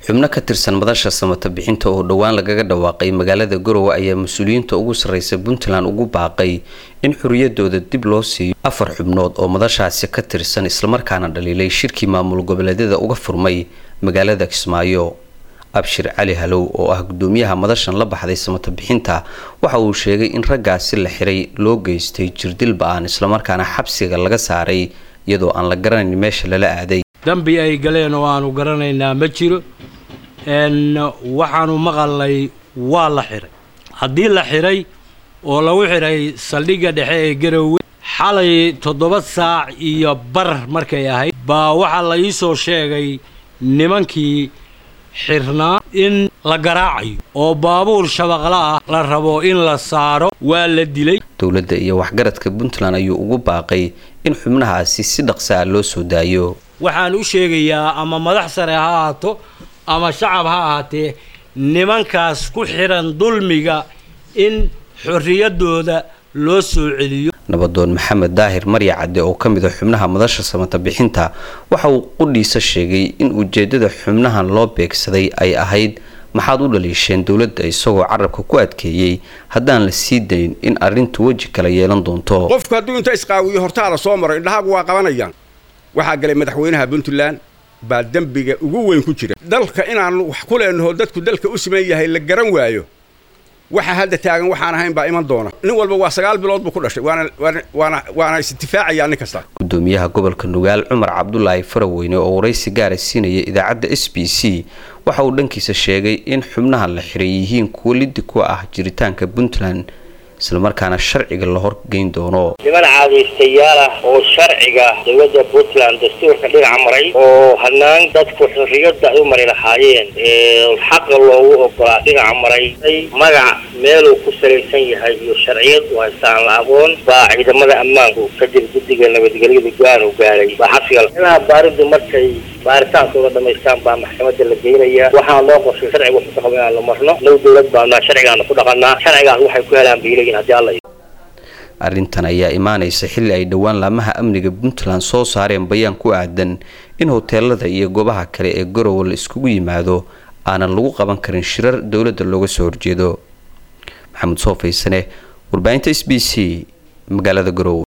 xubno ka tirsan madasha samata bixinta oo dhowaan lagaga dhawaaqay magaalada garowe ayaa mas-uuliyiinta ugu sarreysa puntland ugu baaqay in xoriyadooda dib loo siiyo afar xubnood oo madashaasi ka tirsan islamarkaana dhaliilay shirkii maamul goboleedyada uga furmay magaalada kismaayo abshir cali halow oo ah gudoomiyaha madashan la baxday samata bixinta waxa uu sheegay in raggaasi la xiray loo geystay jirdil ba-aan islamarkaana xabsiga laga saaray iyadoo aan la garanayn meesha lala aaday dambi ay galeen oo aanu garanaynaa ma jiro waxaanu maqalnay waa la xiray haddii la xiray oo lagu xiray saldhigga dhexe ee garowe xalay toddoba saac iyo bar markay ahayd baa waxaa la ii soo sheegay nimankii xirnaa in la garaacayo oo baabuur shabaqla ah la rabo in la saaro waa la dilay dowladda iyo waxgaradka puntland ayuu ugu baaqay in xubnahaasi si dhaqsa ah loo soo daayo waxaan u sheegayaa ama madax sare ha ahaato ama shacab ha ahaatee nimankaas ku xidhan dulmiga in xorriyaddooda loo soo celiyo nabadoon maxamed daahir marya cadde oo ka mid a xubnaha madasha samata bixinta waxa uu qudhiisa sheegay in ujeedada xubnahan loo beegsaday ay ahayd maxaad u dhaliisheen dowladda isagoo carabka ku adkeeyey haddaan la sii dayn in arrintu weji kala yeelan doonto qofku hadduu inta isqaawiyo hortaala soo maro indhahaagu waa qabanayaan waxaa galay madaxweynaha puntland baa dembiga ugu weyn ku jira dalka inaanu wax ku leenaho dadku dalka u siman yahay la garan waayo waxa hadda taagan waxaan ahayn baa iman doona nin walba waa sagaal bilood buu ku dhashay waana waana waana isdifaacayaa nin kasta gudoomiyaha gobolka nugaal cumar cabdulaahi faraweyne oo waraysi gaara siinaya idaacadda s b c waxa uu dhankiisa sheegay in xubnaha la xiray yihiin kuwo lidi ku ah jiritaanka puntland islamarkaana sharciga la horgeyn doono niman caadaystayaal ah oo sharciga dowladda puntland dastuurka dhinaca maray oo hanaan dadku xorriyadda ay u mari lahaayeen xaqa loogu ogolaa dhinaca maray magac meeluu ku salaysan yahay iyo sharciyad u haystaan la aqoon baa ciidamada ammaanku kadib guddiga nabadgelyada go-aan u gaaray baa xabsiga inaha baaridu markay baaritaankooda dhamaystaan baa maxkamadda la geynaya waxaa loo qorshay sharciga wuxuu ka qaba inaan la marno low dowlad baanaa sharcigaana ku dhaqanaa sharcigaas waxay ku helaan bay leeyihin haddii alla arrintan ayaa imaanaysa xilli ay dhowaan laamaha amniga puntland soo saareen bayaan ku aadan in hoteelada iyo goobaha kale ee garowe la iskugu yimaado aanan lagu qaban karin shirar dowladda looga soo horjeedo maxamed soo faysane warbaahinta s b c magaalada garowe